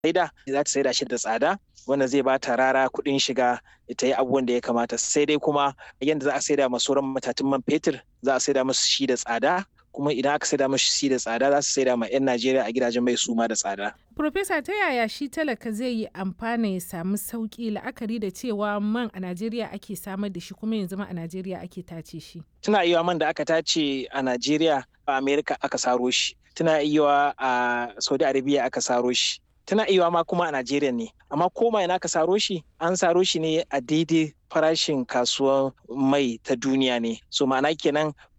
saida za ta saida shi da tsada wanda zai ba ta rara kuɗin shiga ta yi abubuwan da ya kamata sai dai kuma yadda za a saida ma sauran matatun man fetur za a saida musu shi da tsada kuma idan aka saida musu shi da tsada za su saida ma 'yan Najeriya a gidajen mai suma da tsada. Profesa ta yaya shi talaka zai yi amfana ya samu sauki la'akari da cewa man a Najeriya ake samar da shi kuma yanzu ma a Najeriya ake tace shi. Tuna iya man da aka tace a Najeriya a Amerika aka saro shi. Tuna iya a Saudi Arabia aka saro shi. Tana iya ma kuma a Najeriya ne. Amma koma ina aka saro shi? An saro shi ne a daidai farashin kasuwar mai ta duniya ne. So ma'ana kenan